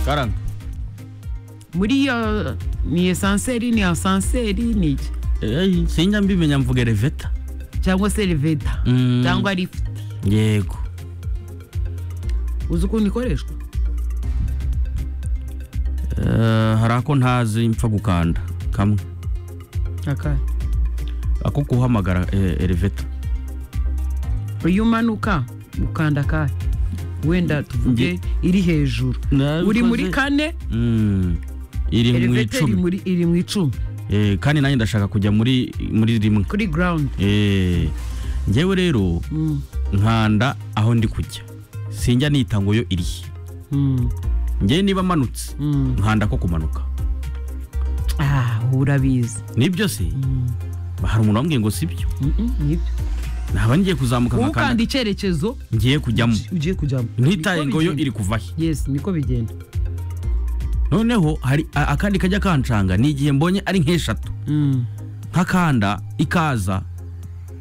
karan muriyo ni esanseri ni asanseri ni iki Eh, sinjya mbimenya mvuga eleveta cyangwa se reveda Mm. cyangwa lifuti yego uzi ukuntu ikoreshwa Eh, hari ako ntazi mpfa gukanda kamwe akahe ako guhamagara eh, eleveta iyo umanuka ukanda akahe wenda tuvuge iri hejuru Nabikoze. uri muri kane Mm, iri mu eleveta iri icumi muri iri mu icumi Eh, kandi nanjye ndashaka kujya muri muri rimwe kuri garawundi Eh, njyewe rero nkanda aho ndi kujya sinjya nita ngo yo irihe njyewe niba amanutse nkanda ko kumanuka ah urabizi nibyo se hari umuntu wambwiye ngo sibyo Mm, mm, nibyo naba ngiye kuzamuka wowe ukanda nkakanda icyerekezo ngiye kujyamo ugiye kujyamo ntitaye Niko ngo yo bigenda. iri kuva he yes niko bigenda noneho hari a- akandi kajya kancanga ni igihe mbonye ari nk'eshatu Mm. nkakanda ikaza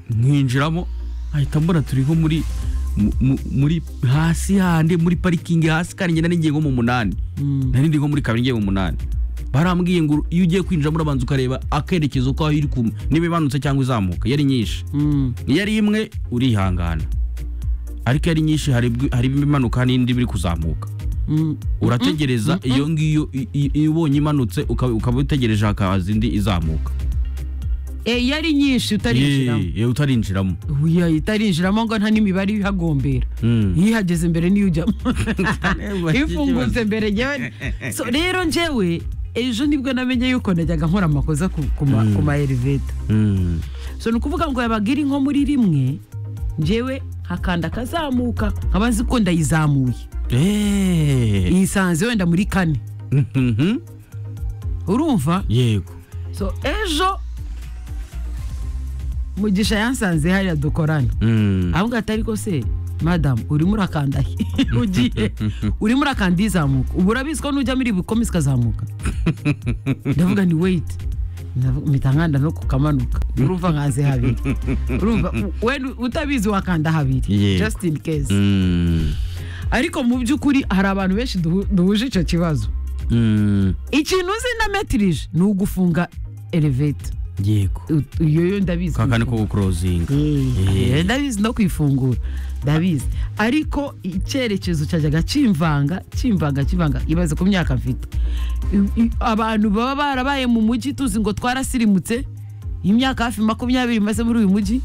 nkinjiramo ahita mbona turi nko muri mu- mu- muri hasi handi muri parikingi hasi kandi njye nari ngiye nko mu munani Mm. nari ndi nko muri kabiri ngiye mu munani barambwiye ngo iyo ugiye kwinjiramo urabanza ukareba akerekezo kaho iri ku niba imanutse cyangwa izamuka yari nyinshi Mm. iyo ari imwe urihangana ariko iyo ari nyinshi hari ibwi- hari ibimanuka n'indi biri kuzamuka Mm. urategereza iyo ngiyo i- i- iyo ubonye imanutse ukaba ukaba utegereje hakaza indi izamuka Eh, iyo ari nyinshi utarinjiramo Yee, utarinjiramo Uya, itarinjiramo ngo nta n'imibare ibihagombera Mm. iyo ihageze mbere niyo ujyamo iyo Ikibazo. ufungutse mbere njyewe so rero njyewe ejo nibwo namenye yuko najyaga nkora amakosa ku ku ma- ku ma eleveta Mm. so ni ukuvuga ngo yabaga iri nko muri rimwe njyewe hakanda akazamuka nkaba nzi ko ndayizamuye Eh. iyisanze wenda muri kane Mhm. urumva yego so ejo mugisha yansanze hariya dukorana Mm. ahubwo atari ko se madamu urimo urakanda he? ugiye urimo urakanda izamuka ubu urabizi ko nujya muri bukome zikazamuka ndavuga ni weyiti mpita nkanda no kukamanuka urumva nkanze habiri urumva u- we nu- utabizi wakanda habiri Yego. just in case Mm. ariko mu by'ukuri hari abantu benshi duhu- duhuje icyo kibazo Mm. ikintu uzi ndametirije ni ugufunga eleveta yego U- iyo yo ndabizi kakandi ko gukurozinga Eh, Eh. ndabizi no kwifungura ndabizi ariko icyerekezo cyajyaga kimvanga kimvanga kimvanga ibaze ku myaka mfite I- i- abantu baba barabaye mu mujyi tuzi ngo twarasirimutse imyaka hafi makumyabiri maze muri uyu mujyi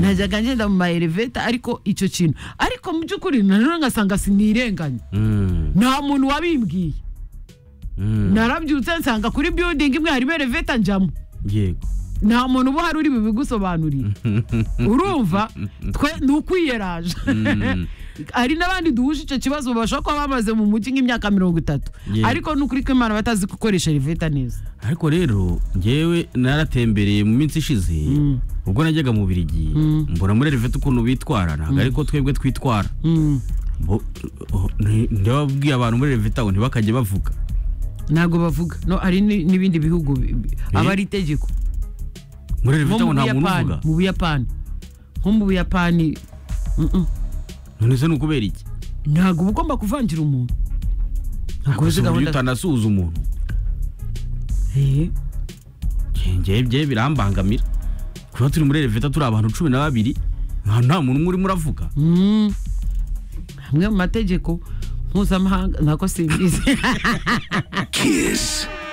najyaga ngenda mu maeleveta ariko icyo kintu ariko mu by'ukuri nanone ngasanga sinirenganya Mm. nta muntu wabimbwiye Mm. narabyutse nsanga kuri biyudingi imwe harimo eleveta njyamo yego nta muntu uba uhari uri bubigusobanurire urumva twe ni ukwiyeraje hari n'abandi duhuje icyo kibazo babasha kuba bamaze mu mujyi nk'imyaka mirongo itatu Yeah. ariko ni ukuri ko imana batazi gukoresha riveta neza ariko rero ngewe naratembereye mu minsi ishize ubwo najyaga mu birigi mbona muri revete ukuntu bitwara ntabwo ariko twebwe twitwara Mm. Bo- oh, ni- ndababwiye abantu muri revete aho ntibakajye bavuga ntabwo bavuga no hari ni- n'ibindi bihugu bi- bi- aba ari itegeko muri nko revete mu aho nta muntu buyapani uvuga mu buyapani nko mu buyapani Mm-mm. none se ni ukubera iki ntabwo uba ugomba kuvangira umuntu Ntabwo uzi se uburyo gahunda- utanasuhuza umuntu Eh, Nge- ngewe bye birambangamira kuba turi muri revete turi abantu cumi na babiri nta nta muntu umwe urimo uravuga mm. amwe mu mategeko mpuzamahanga nako simbizi Kiss.